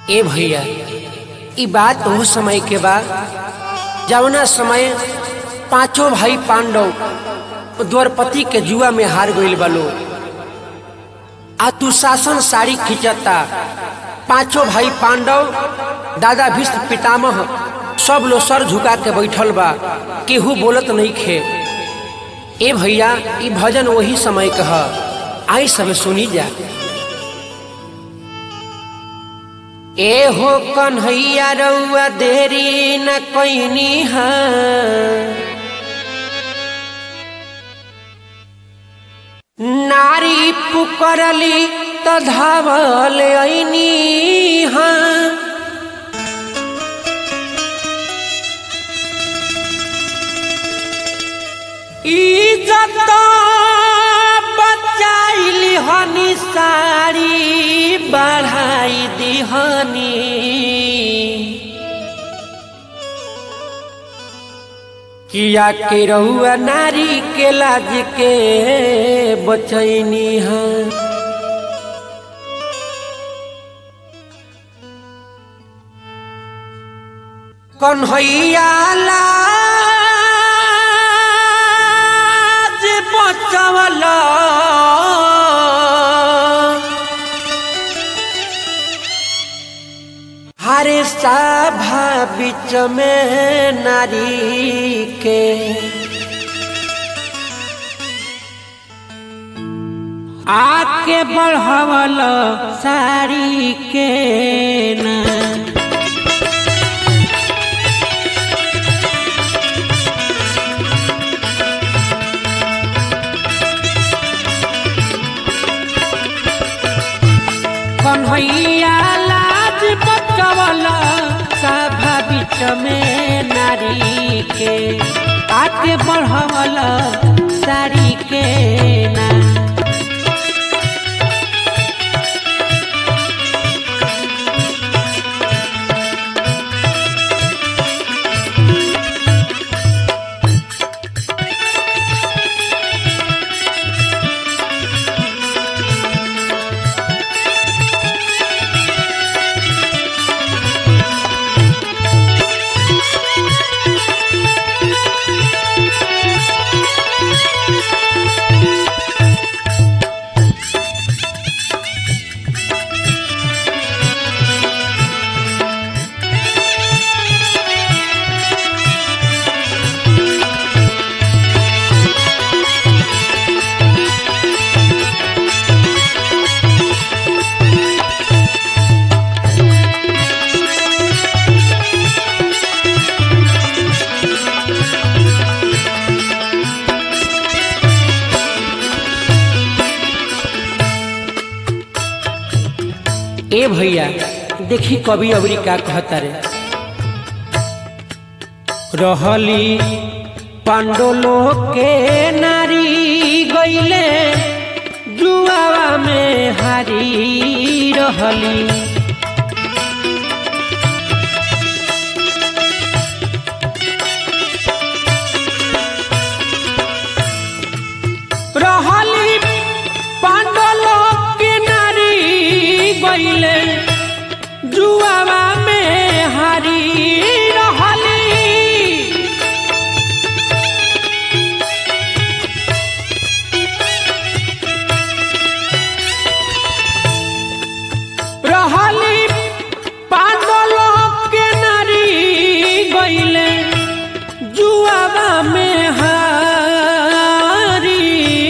ए भैया ई बात वो समय के बा जवना समय पांचों भाई पांडव द्वारपति के जुआ में हार गईल बालो आ तू शासन साड़ी खिंचता पांचों भाई पांडव दादा भीष्म पितामह सब लोग सर झुका के बैठल बा केहू बोलत नहीं खे ए भैया ई भजन वही समय कह आई सब सुनी जा ए हो कन्हैया रउआ देरी न कैनी नारी पुकरली त धावल ऐनी हाँ इज्जत बचाइली हनी साड़ी बढ़ाई दिहनी किया के रहुआ नारी के लाज के बचैनी है कन्हैया लाज बचवला हरे सभा बीच में नारी के आके बढ़वल साड़ी के ना कन्हैया लाज बचवल सभा बीच में नारी के आके बढ़वल साड़ी के ना ए भैया देखी कवि अवरी का कहता रे रहली पांडोलो के नारी गईले जुआवा में हारी रहली रहली पांडोलो के नारी गईले जुआवा में हारी रहली रहली पांडोलो के नारी गईले जुआवा में हारी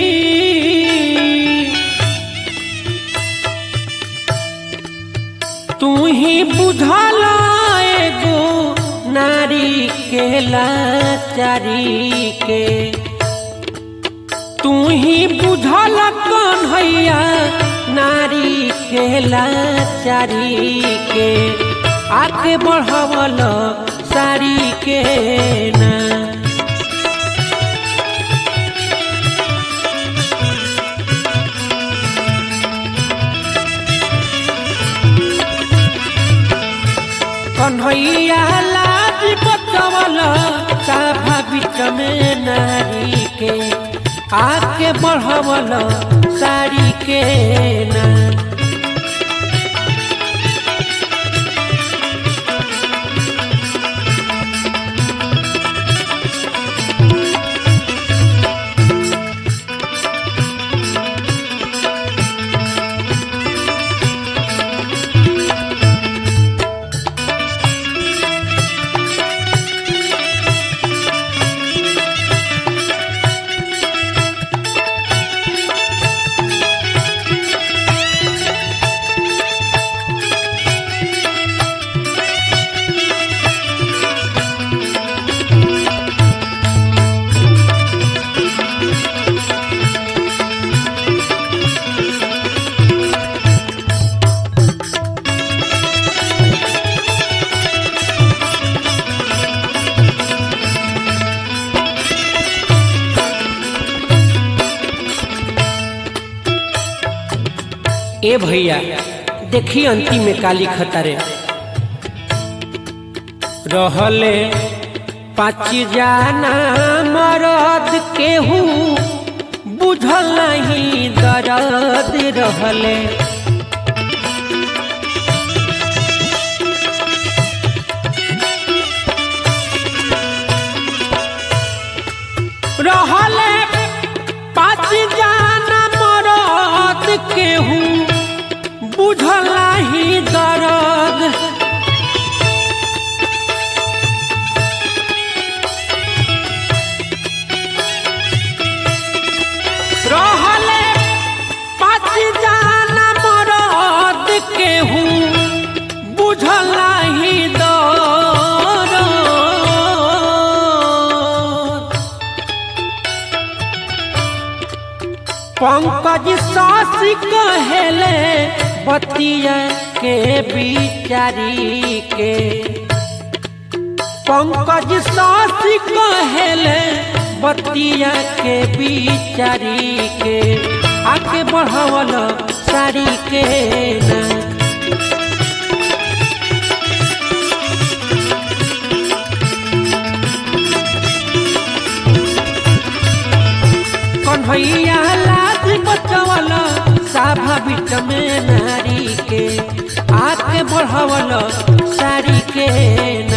तू ही बुझल एगो नारी के लाचारी के तू ही बुझल कन्हैया नारी के लाचारी के आके बढ़वल साड़ी के ना कन्हैया लाज बचवल साफा बीच में नारी के आके बढ़वल साड़ी के ना ए भैया देखी अंतिम में काली खतरे रहले पाँच जाना मरद केहू बुझल नहीं दर्द रहले रहले पाँच जाना मरद केहू बुझल नहीं दर्द रहले पाँच जाना मरद केहू बुझल नहीं दर्द पंकज सासी कहेले बतिया के बिचारी के पंकज सासी कहेले बतिया के बिचारी के आके बढ़वल साड़ी के ना कन्हैया लाज बचवल साभा बिट में नारी के आके बढ़वल साड़ी के